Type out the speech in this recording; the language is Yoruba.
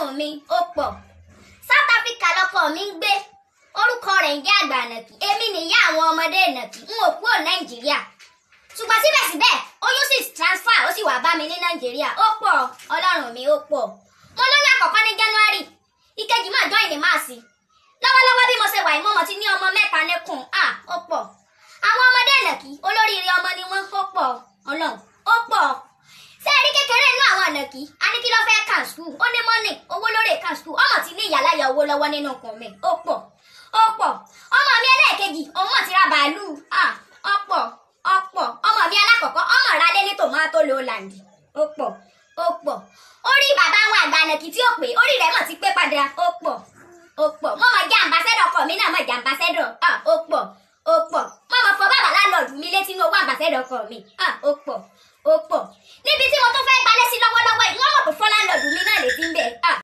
ọlọ́run mi ó pọ̀ South Africa lọkọ mi ń gbé orúkọ rẹ̀ ń jẹ́ àgbà nàkì èmi nìyá àwọn ọmọdé nàkì n ò kúrò nàìjíríà ṣùgbọ́n síbẹ̀síbẹ̀ oyún sì transfer ó sì wá bá mi ní nàìjíríà ó pọ̀ ọlọ́run mi ó pọ̀ mo lóyún àkọ́kọ́ ní january ìkejì máa join ní máàsì lọ́wọ́lọ́wọ́ bí mo ṣe wà yìí mọ́mọ́ ti ní ọmọ mẹ́ta nìkún à ó pọ̀ àwọn ọmọdé nàkì olóríire ọmọ ni wọ́n ó pọ̀ ọlọ́run ó pọ̀ ṣé ẹ rí kékeré inú àwọn ànàkì a ní kí ló fẹ́ kàn skul ó ní mọ́nì owó lórí kàn skul ọmọ ti ní ìyàláyà owó lọ́wọ́ nínú ọkàn mi ó pọ̀ ó pọ̀ ọmọ mi ẹlẹ́ẹ̀kejì òun mọ̀ ti ra bàálù ó pọ̀ ó pọ̀ ọmọ mi alákọ̀ọ́kọ́ ọmọ ra lé ní tòmátò lowland ó pọ̀ ó pọ̀ orí bàbá àwọn àgbà ànàkì tí ó pè orí rẹ̀ mọ̀ ti pé padà ó pọ̀ ó pọ̀ mọ́mọ́ jẹ́ àmbásẹ́dọ̀ ọkọ mi náà mọ̀ jẹ́ àmbásẹ́dọ̀ ó pọ̀ ó pọ̀ mọ́mọ́ fọ bàbá lálọ́ọ̀dù mi létí ní owó àmbásẹ́dọ̀ ọkọ mi ó pọ̀ ó pọ̀ níbi tí mo tún fẹ́ gbalẹ̀ sí lọ́wọ́lọ́wọ́ yìí wọ́n mọ̀ pé fọ́lá lọ́ọ̀dù mi náà lè ti ń bẹ̀